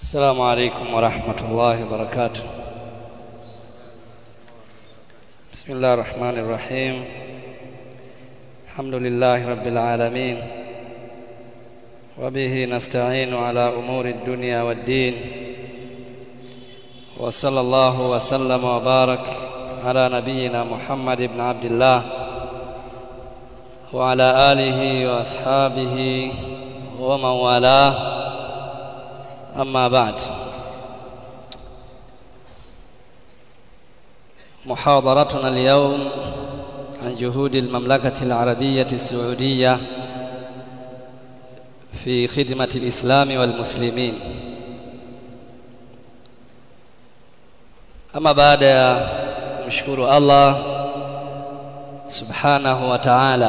السلام عليكم ورحمة الله وبركاته بسم الله الرحمن الرحيم الحمد لله رب العالمين وبه نستعين على أمور الدنيا والدين وصلى الله وسلم وبارك على نبينا محمد بن عبد الله وعلى آله وأصحابه ومن والاه أما بعد محاضرتنا اليوم عن جهود المملكة العربية السعودية في خدمة الإسلام والمسلمين أما بعد kumshukuru Allah subhanahu wa ta'ala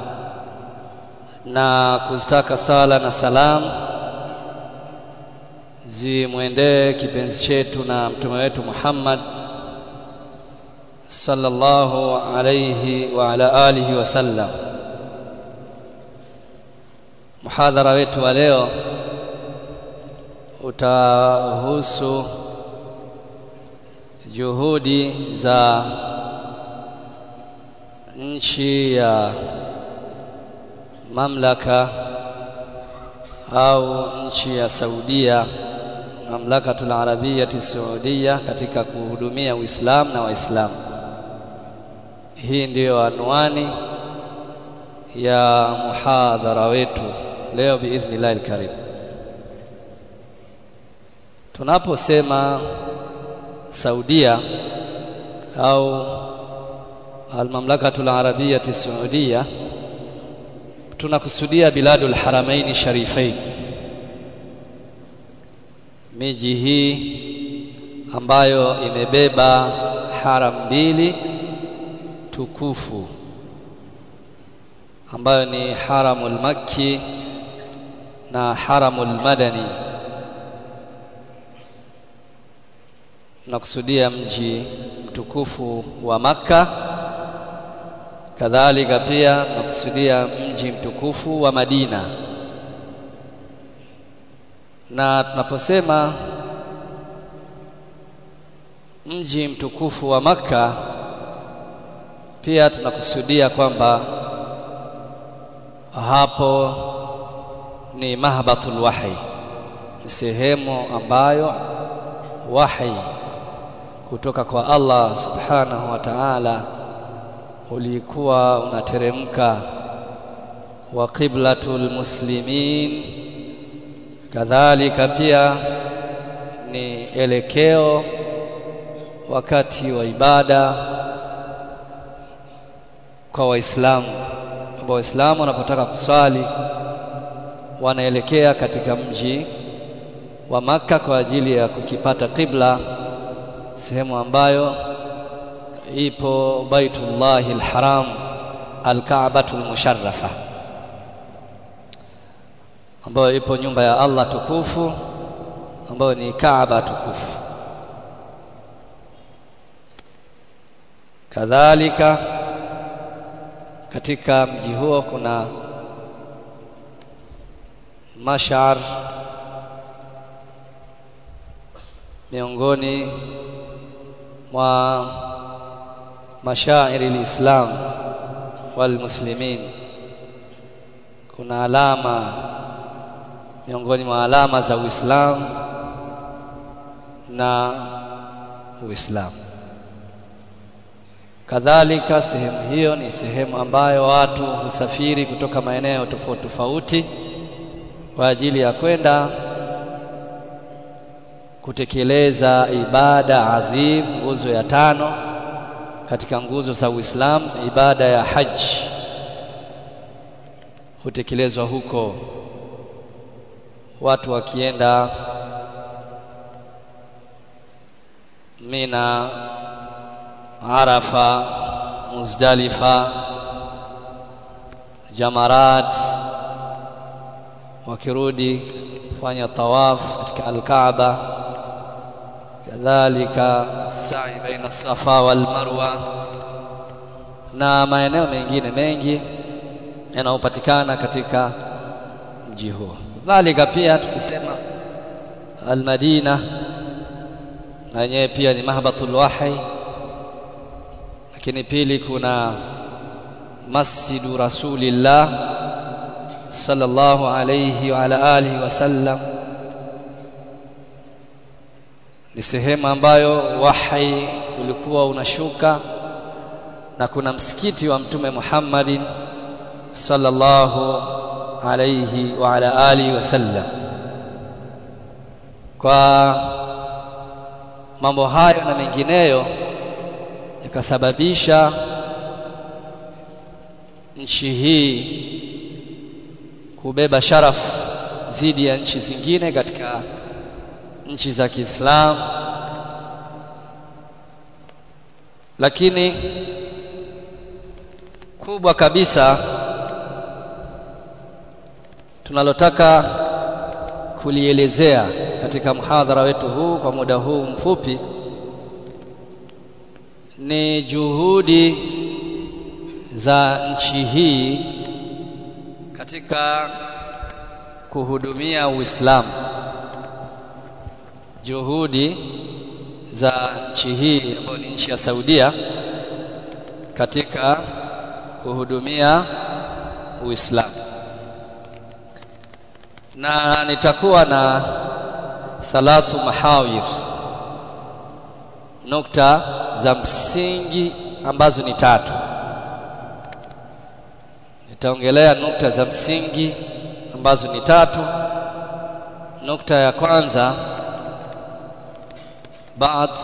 na kuzitaka sala na salam zimwendee kipenzi chetu na mtume wetu Muhammad sallallahu alayhi wa ala alihi wasallam. Muhadhara wetu wa leo utahusu juhudi za nchi ya mamlaka au nchi ya Saudia mamlakatul arabiyati saudia katika kuhudumia Uislamu na Waislamu. Hii ndiyo anwani ya muhadhara wetu leo biidhnillahi alkarim. Tunaposema Saudia au almamlakatul arabiyati saudia tunakusudia biladul haramaini sharifain miji hii ambayo imebeba haram mbili tukufu ambayo ni haramul makki na haramul madani nakusudia mji mtukufu wa Makka kadhalika pia nakusudia mji mtukufu wa Madina na tunaposema mji mtukufu wa Makka pia tunakusudia kwamba hapo ni mahbatul wahi ni sehemu ambayo wahi kutoka kwa Allah subhanahu wa ta'ala ulikuwa unateremka wa qiblatul muslimin kadhalika pia ni elekeo wakati wa ibada kwa waislamu ambao waislamu wanapotaka kuswali wanaelekea katika mji wa maka kwa ajili ya kukipata qibla sehemu ambayo ipo Baitullahi alharam alkaabatul musharrafa ambayo ipo nyumba ya Allah tukufu ambayo ni Kaaba tukufu kadhalika katika mji huo kuna mashar miongoni mwa mashairi lislam wal muslimin kuna alama miongoni mwa alama za Uislamu na Uislamu kadhalika sehemu hiyo ni sehemu ambayo watu husafiri kutoka maeneo tofauti tofauti kwa ajili ya kwenda kutekeleza ibada adhim nguzo ya tano katika nguzo za Uislamu ibada ya haji hutekelezwa huko watu wakienda Mina Arafa Muzdalifa Jamarat wakirudi kufanya tawaf katika Al-Kaaba kadhalika sa'i baina Safa wal Marwa na maeneo mengine mengi yanayopatikana katika mji huo. Dhalika pia tukisema Al-Madina na yenyewe pia ni mahbatul wahi lakini pili kuna Masjidu Rasulillah sallallahu alayhi wa ala alihi wasallam ni sehemu ambayo wahi ulikuwa unashuka na kuna msikiti wa mtume Muhammadin sallallahu alayhi wa ala alihi wasallam kwa mambo hayo na mengineyo ikasababisha nchi hii kubeba sharafu dhidi ya nchi zingine katika nchi za Kiislamu lakini kubwa kabisa tunalotaka kulielezea katika mhadhara wetu huu kwa muda huu mfupi ni juhudi za nchi hii katika kuhudumia Uislamu juhudi za nchi hii ambayo ni nchi ya Saudia katika kuhudumia Uislamu na nitakuwa na thalathu mahawir nukta za msingi ambazo ni tatu nitaongelea nukta za msingi ambazo ni tatu nukta ya kwanza baadhi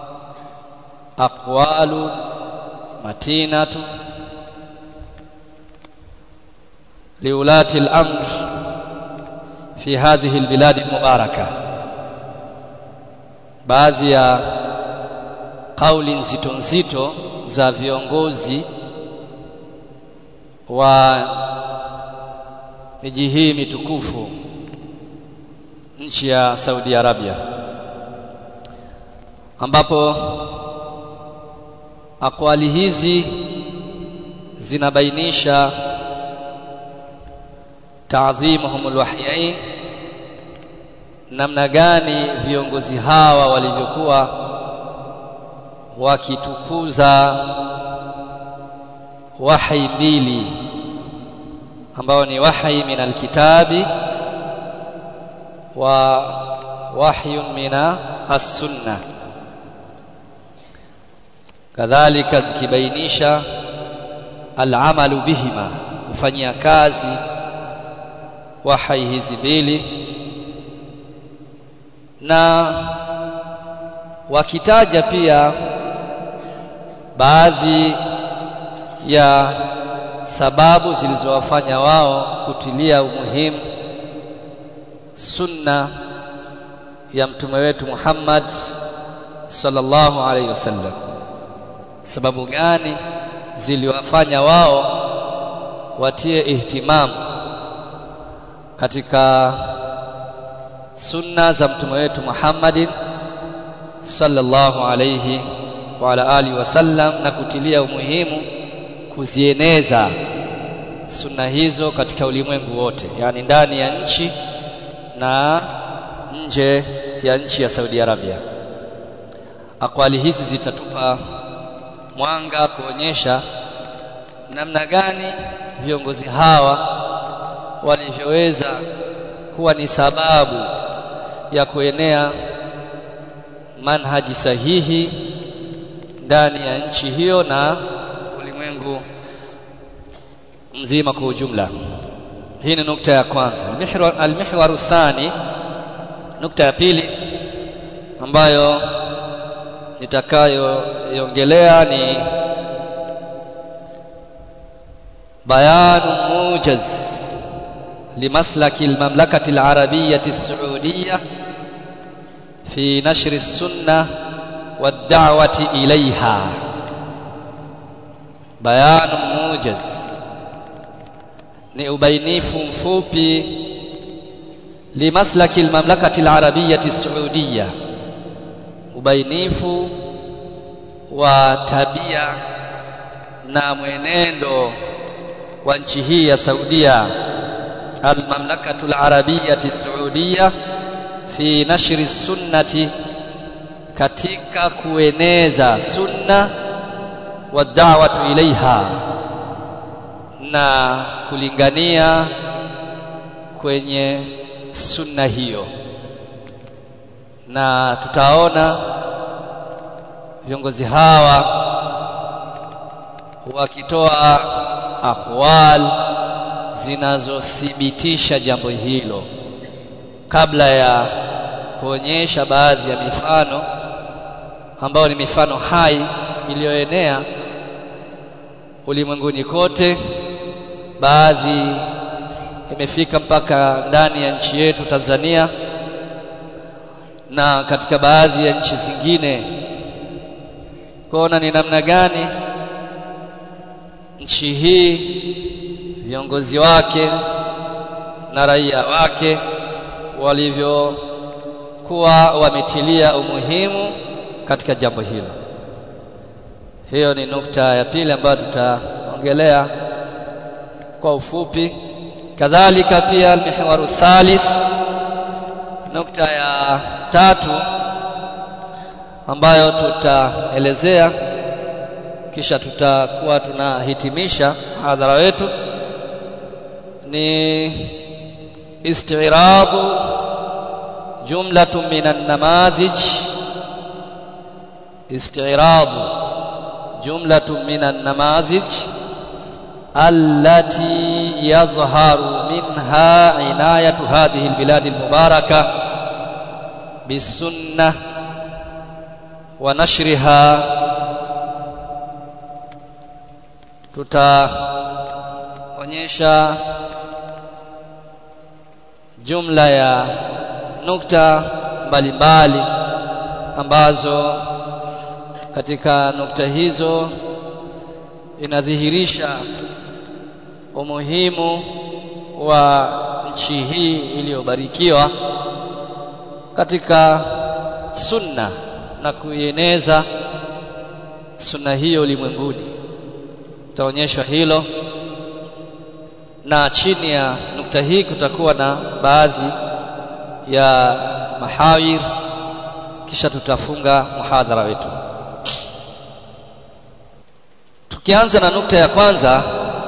aqwalu matinatu liulati al-amr fi hadhihi al-bilad al-mubarakah baadhi ya kauli nzito nzito za viongozi wa miji hii mitukufu nchi ya Saudi Arabia ambapo akwali hizi zinabainisha taadhimuhum alwahyain namna gani viongozi hawa walivyokuwa wakitukuza wahi mbili ambao ni wahi min alkitabi wa wahyun min as-sunnah kadhalika zikibainisha al'amalu bihima kufanyia kazi wahai hizi mbili na wakitaja pia baadhi ya sababu zilizowafanya wao kutilia umuhimu sunna ya mtume wetu Muhammad sallallahu alaihi wasallam sababu gani ziliwafanya wao watie ihtimamu katika sunna za mtume wetu Muhammadin sallallahu alayhi wa ala alihi wasallam na kutilia umuhimu kuzieneza sunna hizo katika ulimwengu wote yani ndani ya nchi na nje ya nchi ya Saudi Arabia akwali hizi zitatupa mwanga kuonyesha namna gani viongozi hawa walivyoweza kuwa ni sababu ya kuenea manhaji sahihi ndani ya nchi hiyo na ulimwengu mzima kwa ujumla hii ni nukta ya kwanza almihwaru thani nukta ya pili ambayo nitakayoiongelea ni bayanu mujaz لمسلك المملكة العربية السعودية في نشر السنة والدعوة إليها بيان موجز ni ubainifu mfupi limaslaki almamlakati alarabiyati saudiya ubainifu wa tabia na mwenendo wa nchi hii ya Saudia almamlakatu alarabiyati saudiya fi nashri sunnati katika kueneza sunna wa da'watu ilaiha na kulingania kwenye sunna hiyo na tutaona viongozi hawa wakitoa akhwal zinazothibitisha jambo hilo kabla ya kuonyesha baadhi ya mifano ambayo ni mifano hai iliyoenea ulimwenguni kote baadhi imefika mpaka ndani ya nchi yetu Tanzania na katika baadhi ya nchi zingine kuona ni namna gani nchi hii viongozi wake na raia wake walivyokuwa wametilia umuhimu katika jambo hilo. Hiyo ni nukta ya pili ambayo tutaongelea kwa ufupi. Kadhalika pia almihwaru thalith, nukta ya tatu ambayo tutaelezea kisha tutakuwa tunahitimisha hadhara wetu ni istiradu jumlatun min an-namadhij istiradu jumlatun min an-namadhij التي يظهر منها عناية هذه البلاد المباركة بالسنة ونشرها tutaonyesha jumla ya nukta mbalimbali ambazo katika nukta hizo inadhihirisha umuhimu wa nchi hii iliyobarikiwa katika sunna na kuieneza sunna hiyo ulimwenguni tutaonyeshwa hilo na chini ya nukta hii kutakuwa na baadhi ya mahawir kisha tutafunga muhadhara wetu tukianza na nukta ya kwanza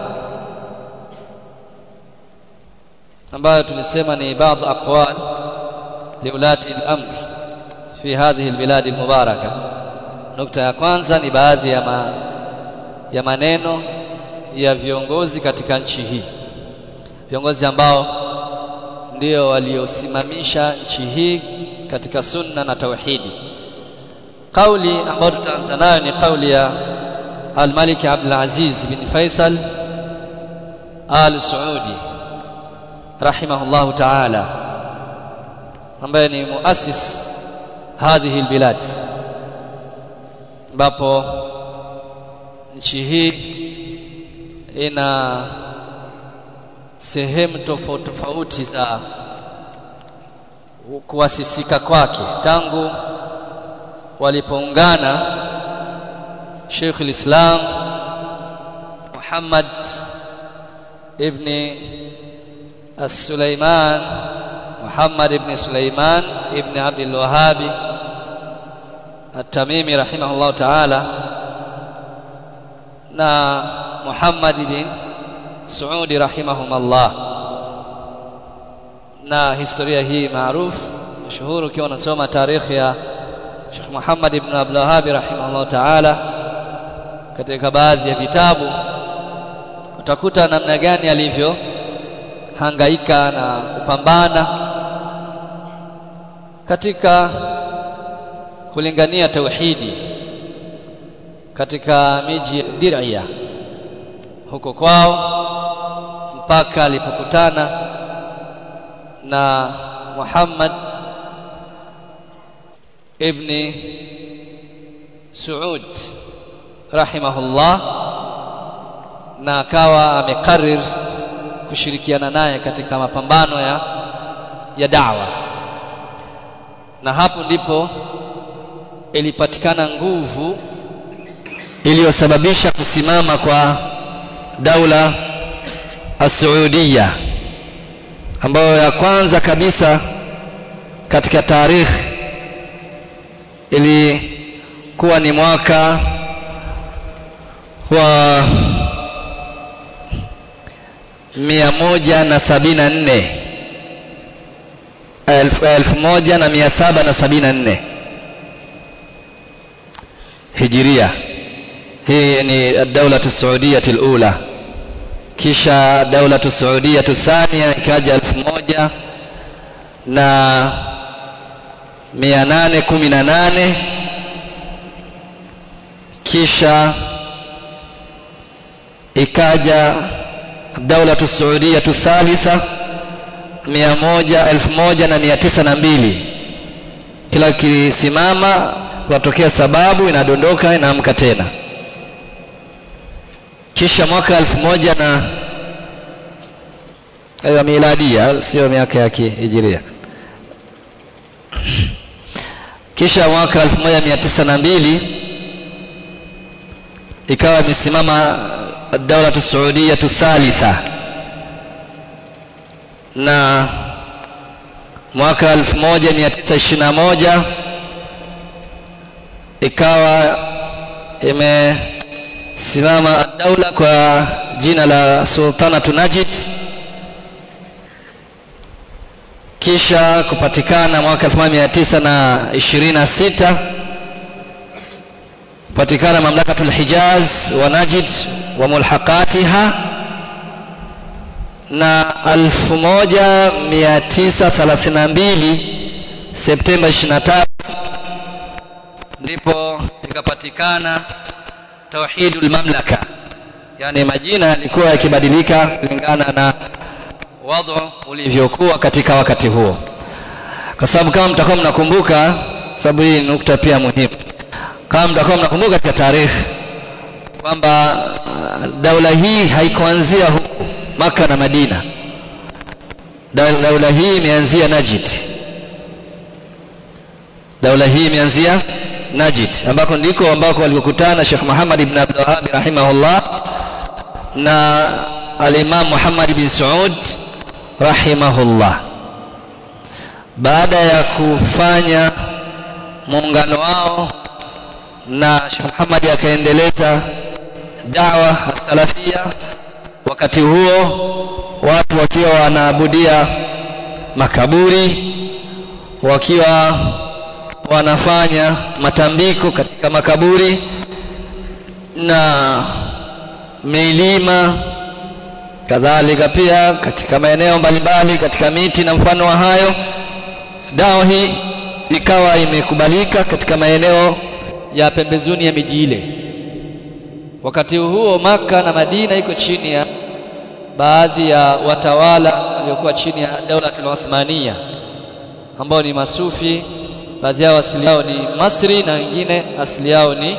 ambayo tulisema ni baadhi aqwal liulati al-amr fi hadhihi albilad almubaraka nukta ya kwanza ni baadhi ya ma, ya maneno ya viongozi katika nchi hii viongozi ambao ndio waliosimamisha nchi hii katika sunna na tauhidi kauli ambayo tutaanza nayo ni kauli ya al-Malik Abdul Aziz bin Faisal al-Saudi rahimahullah ta'ala ambaye ni muassis hadhihi albilad ambapo nchi hii ina sehemu tofauti tofauti za kuasisika kwake tangu walipoungana Sheikh al-Islam Muhammad ibn السليمان محمد بن سليمان ابن عبد الوهاب التميمي رحمه الله تعالى na Muhammad bin Saudi rahimahumullah na historia hii maarufu mashuhuri ukiwa unasoma tarikhi ya Sheikh Muhammad ibn Abdul Wahhab rahimahullah ta'ala katika baadhi ya vitabu utakuta namna gani alivyo hangaika na kupambana katika kulingania tauhidi katika miji ya Dir'ia huko kwao mpaka alipokutana na Muhammad ibn Saud rahimahullah na akawa amekarir kushirikiana naye katika mapambano ya ya dawa na hapo ndipo ilipatikana nguvu iliyosababisha kusimama kwa daula as-Saudiya ambayo ya kwanza kabisa katika tarikhi ilikuwa ni mwaka wa mia moja na sabini na nne elfu, elfu moja na mia saba na sabini na nne hijiria hii ni daulatu saudiyati lula kisha daulatu saudiyatu thania ikaja elfu moja na mia nane kumi na nane kisha ikaja daulatu saudiyatu thalitha mia moja elfu moja na mia tisa na mbili kila kisimama kunatokea sababu inadondoka inaamka tena kisha mwaka elfu moja na ya miladia sio miaka ya kihijiria kisha mwaka 1902 ikawa imesimama daulatu saudiyatu thalitha na mwaka 1921 ikawa imesimama daula kwa jina la sultanatu najid kisha kupatikana mwaka 1926 kupatikana mamlakatul hijaz wa najid wa mulhaqatiha na 1932 Septemba 23 ndipo ikapatikana tauhidul mamlaka yani majina yalikuwa yakibadilika kulingana na wadhu ulivyokuwa katika wakati huo kwa sababu kama mtakuwa mnakumbuka sababu hii nukta pia muhimu kama mtakuwa mnakumbuka katika tarehe kwamba daula hii haikuanzia huku maka na madina daula hii imeanzia najid daula hii imeanzia najid ambako ndiko ambako walikokutana Sheikh Muhammad ibn Abdul Wahhab rahimahullah na al-Imam Muhammad bin Saud rahimahullah baada ya kufanya muungano wao na Sheikh Muhammad akaendeleza dawa salafia wakati huo watu wakiwa wanaabudia makaburi wakiwa wanafanya matambiko katika makaburi na milima kadhalika pia katika maeneo mbalimbali katika miti na mfano wa hayo dawa hii ikawa imekubalika katika maeneo ya pembezoni ya miji ile wakati huo maka na madina iko chini ya baadhi ya watawala waliokuwa chini ya daulatul Uthmania ambao ni masufi baadhi yao asili yao ni Masri na wengine asili yao ni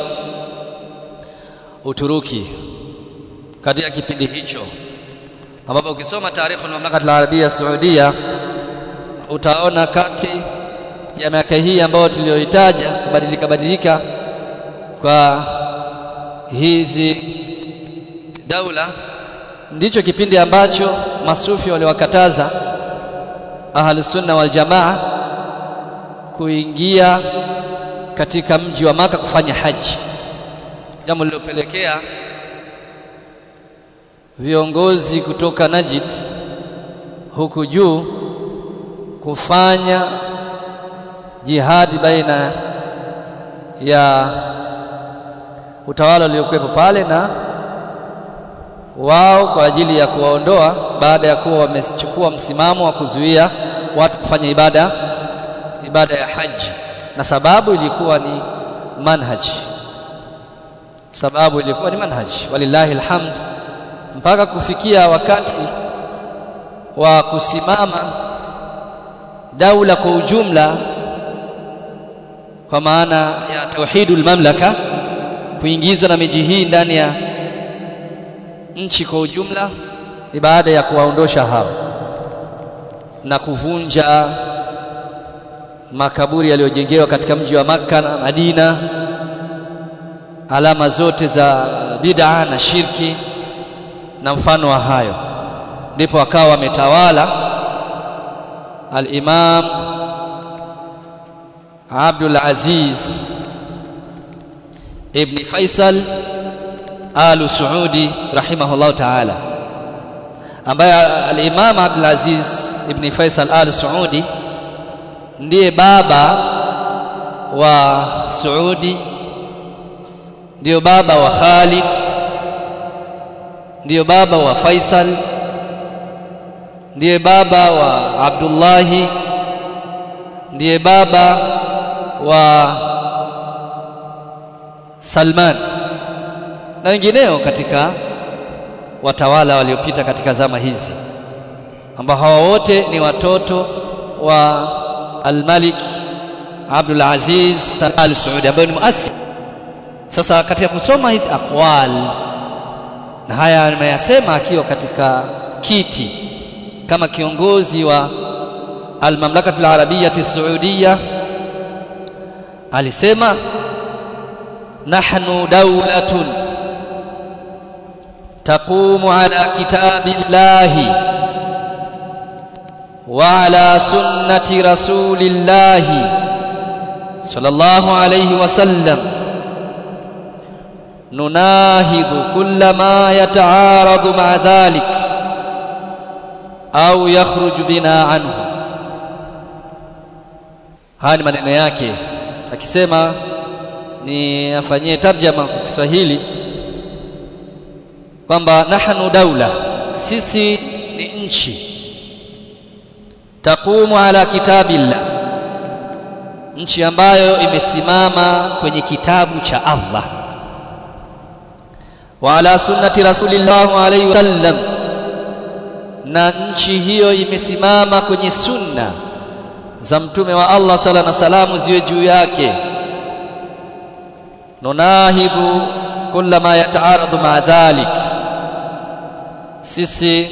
Uturuki katika kipindi hicho ambapo ukisoma tarikhu al-mamlaka al-arabia saudia utaona kati ya miaka hii ambayo tuliyoitaja kubadilika badilika kwa hizi daula ndicho kipindi ambacho masufi waliwakataza ahlus sunna wal jamaa kuingia katika mji wa maka kufanya haji jambo lililopelekea viongozi kutoka Najid huku juu kufanya jihadi baina ya utawala uliokuwepo pale na wao kwa ajili ya kuwaondoa baada ya kuwa wamechukua msimamo wa kuzuia watu kufanya ibada ibada ya haji na sababu ilikuwa ni manhaj sababu ilikuwa ni manhaj walillahi alhamd mpaka kufikia wakati wa kusimama daula kwa ujumla kwa maana ya tauhidul mamlaka kuingizwa na miji hii ndani ya nchi kwa ujumla ni baada ya kuwaondosha hao na kuvunja makaburi yaliyojengewa katika mji wa Makka na Madina alama zote za bid'a na shirki na mfano wa hayo ndipo akawa wametawala al-Imam Abdul Aziz ibn Faisal Al Saudi rahimahullah ta'ala ambaye al-Imam Abdul Aziz ibn Faisal Al Saudi ndiye baba wa Saudi ndiyo baba wa Khalid ndiyo baba wa Faisal ndiye baba wa Abdullahi ndiye baba wa Salman na wengineo katika watawala waliopita katika zama hizi ambao hawa wote ni watoto wa Al-Malik Abdul Aziz Al Saudi ambaye ni muasisi sasa katika kusoma hizi aqwal na haya nimeyasema akiwa katika kiti kama kiongozi wa al-mamlakatu al-arabiyyah as-saudiyya alisema nahnu dawlatun taqumu ala kitabillahi wa ala sunnati rasulillahi sallallahu alayhi wa sallam نناهض كل ما يتعارض مع ذلك au yakhruj bina anhu haya ni maneno yake akisema ni afanyie tarjama kwa Kiswahili kwamba nahnu daula sisi ni nchi taqumu ala kitabillah nchi ambayo imesimama kwenye kitabu cha Allah wa ala sunnati rasulillah alayhi wasallam na nchi hiyo imesimama kwenye sunna za mtume wa Allah sala na salamu ziwe juu yake nunahidhu kulla ma yataaradhu ma dhalik sisi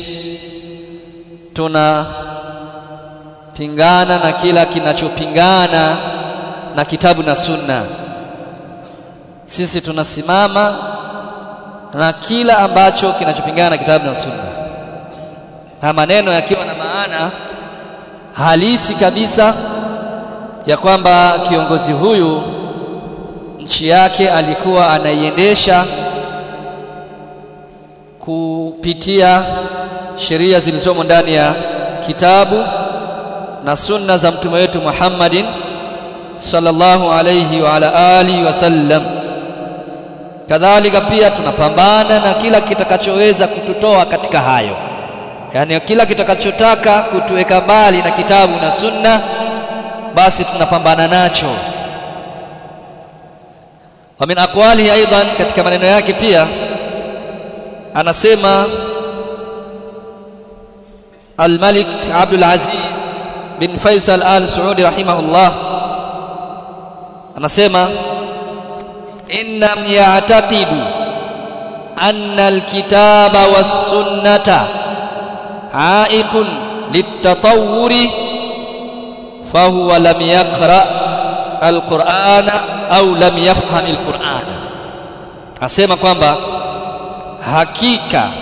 tuna pingana na kila kinachopingana na kitabu na sunna sisi tunasimama na kila ambacho kinachopingana na kitabu na sunna na maneno yakiwa na maana halisi kabisa ya kwamba kiongozi huyu nchi yake alikuwa anaiendesha kupitia sheria zilizomo ndani ya kitabu na sunna za mtume wetu Muhammadin sallallahu alayhi wa ala alihi wasallam kadhalika pia tunapambana na kila kitakachoweza kututoa katika hayo yani kila kitakachotaka kutuweka mbali na kitabu na sunna basi tunapambana nacho wa min aqwalihi aidan katika maneno yake pia anasema al-Malik Abdul Aziz bin Faisal Al Saudi rahimahullah anasema inna ya'taqidu anna al-kitaba was-sunnata عائق للتطور فهو لم يقرأ القرآن أو لم يفهم القرآن asema kwamba hakika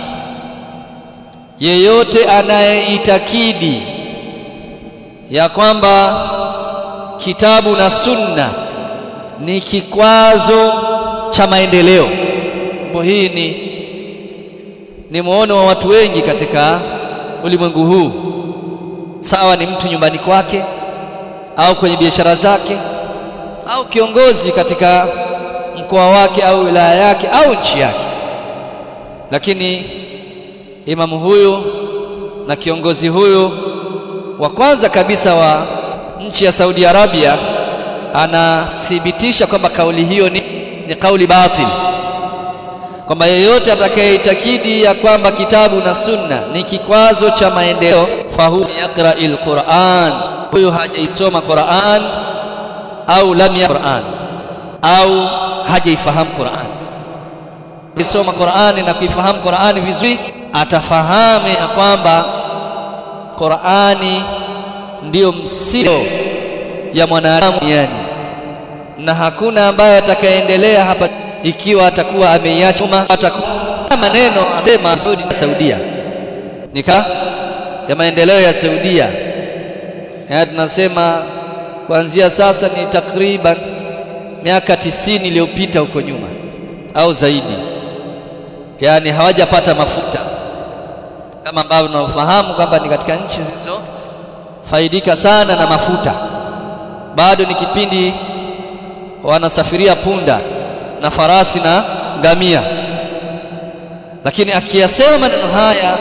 yeyote anayeitakidi ya kwamba kitabu na sunna ni kikwazo cha maendeleo mambo hii ni ni muono wa watu wengi katika ulimwengu huu sawa ni mtu nyumbani kwake au kwenye biashara zake au kiongozi katika mkoa wake au wilaya yake au nchi yake lakini imamu huyu na kiongozi huyu wa kwanza kabisa wa nchi ya Saudi Arabia anathibitisha kwamba kauli hiyo ni, ni kauli batil kwamba yeyote atakayeitakidi ya kwamba kitabu na sunna ni kikwazo cha maendeleo fahu yaqra alquran huyo hajaisoma Qur'an au lam ya Qur'an au hajaifahamu Qur'an kisoma Qur'ani na kuifahamu Qur'ani vizuri atafahamu ya kwamba Qur'ani ndiyo msingi ya mwanadamu duniani na hakuna ambaye atakayeendelea hapa ikiwa atakuwa ameiacha atakuwa maneno adema Saudi na Saudia nika ya maendeleo ya Saudia ya tunasema kuanzia sasa ni takriban miaka tisini iliyopita huko nyuma au zaidi yani hawajapata mafuta kama ambavyo tunafahamu kwamba ni katika nchi zilizofaidika sana na mafuta bado ni kipindi wanasafiria punda na farasi na ngamia lakini akiyasema maneno haya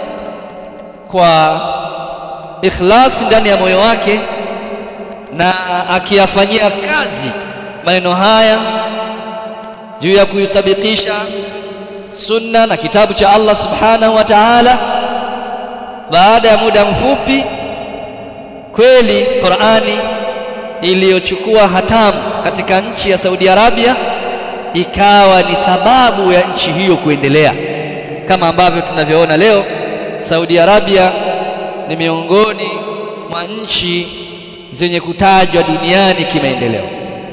kwa ikhlasi ndani ya moyo wake na akiyafanyia kazi maneno haya juu ya kuitabikisha sunna na kitabu cha Allah subhanahu wa ta'ala baada ya muda mfupi kweli Qur'ani iliyochukua hatamu katika nchi ya Saudi Arabia ikawa ni sababu ya nchi hiyo kuendelea kama ambavyo tunavyoona leo Saudi Arabia ni miongoni mwa nchi zenye kutajwa duniani kimaendeleo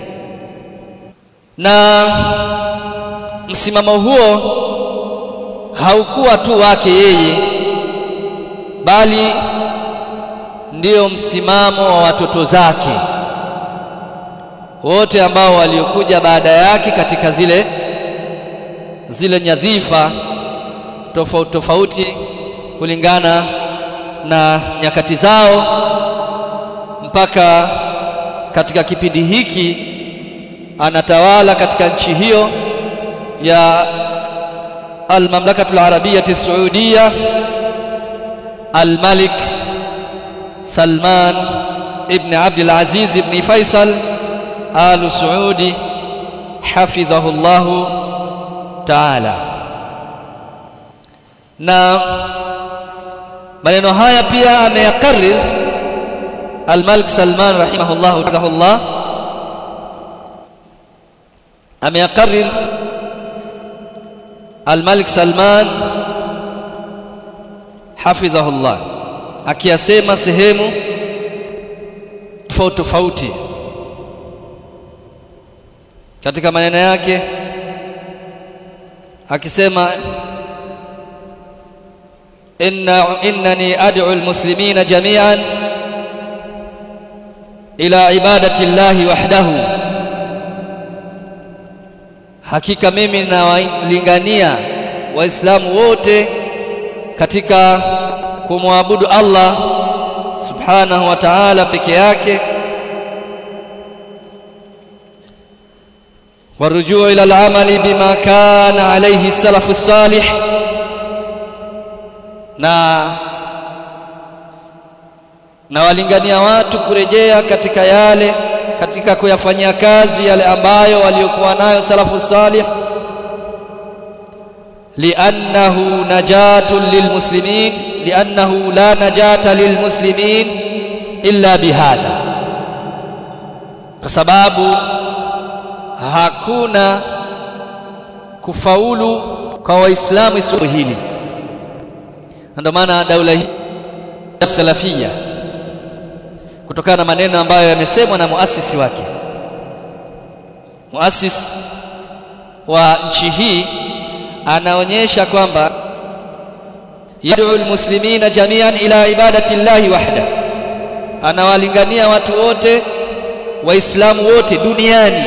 na msimamo huo haukuwa tu wake yeye bali ndiyo msimamo wa watoto zake wote ambao waliokuja baada yake katika zile zile nyadhifa tofauti tofauti kulingana na nyakati zao mpaka katika kipindi hiki anatawala katika nchi hiyo ya المملكة العربية السعودية الملك سلمان ابن عبد العزيز بن فيصل آل سعود حفظه الله تعالى na maneno haya pia ameyakarrir al-Malik Salman rahimahullah rahimahullah ameyakarrir al-Malik Salman hafidhahullah akiyasema sehemu tofauti tofauti katika maneno yake akisema inna innani ad'u almuslimina jami'an ila ibadati llahi wahdahu hakika mimi nawalingania waislamu wote katika kumwabudu Allah subhanahu wa ta'ala peke yake والرجوع إلى العمل بما كان عليه السلف الصالح na na walingania watu kurejea katika yale katika kuyafanyia kazi yale ambayo waliokuwa nayo salafu salih li'annahu najatun lilmuslimin li'annahu la najata lilmuslimin illa bihadha kwa sababu hakuna kufaulu kwa waislamu isipokuwa hili ndio maana daula hii salafia kutokana na maneno ambayo yamesemwa na muasisi wake muasisi wa nchi hii anaonyesha kwamba yad'u almuslimina jami'an ila ibadati llahi wahda anawalingania watu wote waislamu wote duniani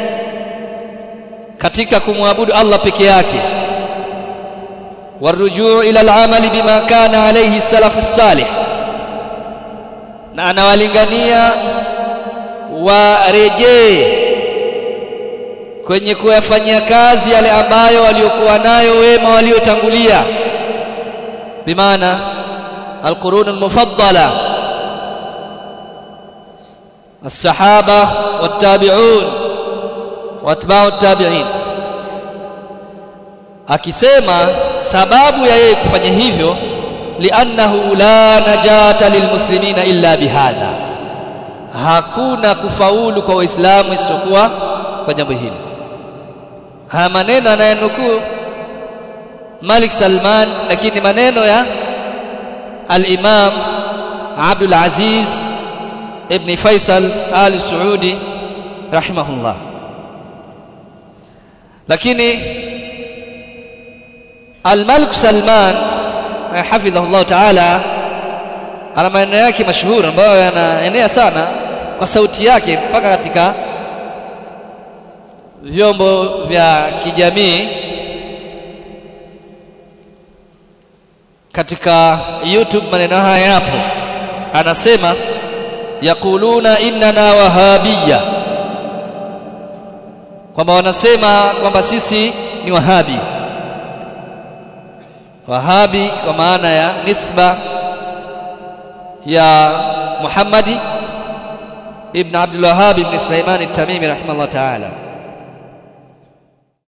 katika kumwabudu Allah peke yake warujuu ila al-amali bima kana alayhi salafu salih na anawalingania warejee kwenye kuyafanyia kazi yale ambayo waliokuwa nayo wema waliotangulia bimaana alqurun almufaddala الصحابه والتابعون واتباع التابعين akisema sababu ya yeye kufanya hivyo li'annahu la najata lilmuslimina illa bihadha hakuna kufaulu kwa waislamu isipokuwa kwa jambo hili haya maneno anayanukuu Malik Salman lakini maneno ya al-Imam Abdul Aziz ibn Faisal Al Saudi rahimahullah lakini Al-Malik Salman hafidhahullah ta'ala ana maneno yake mashuhuri ambayo yanaenea sana kwa sauti yake mpaka katika vyombo vya kijamii katika YouTube maneno haya yapo anasema yakuluna innana wahabiyya kwamba wanasema kwamba sisi ni wahabi wahabi kwa maana ya nisba ya Muhammadi ibn Abdul Wahhab ibn Sulaiman at-Tamimi rahimahullah ta'ala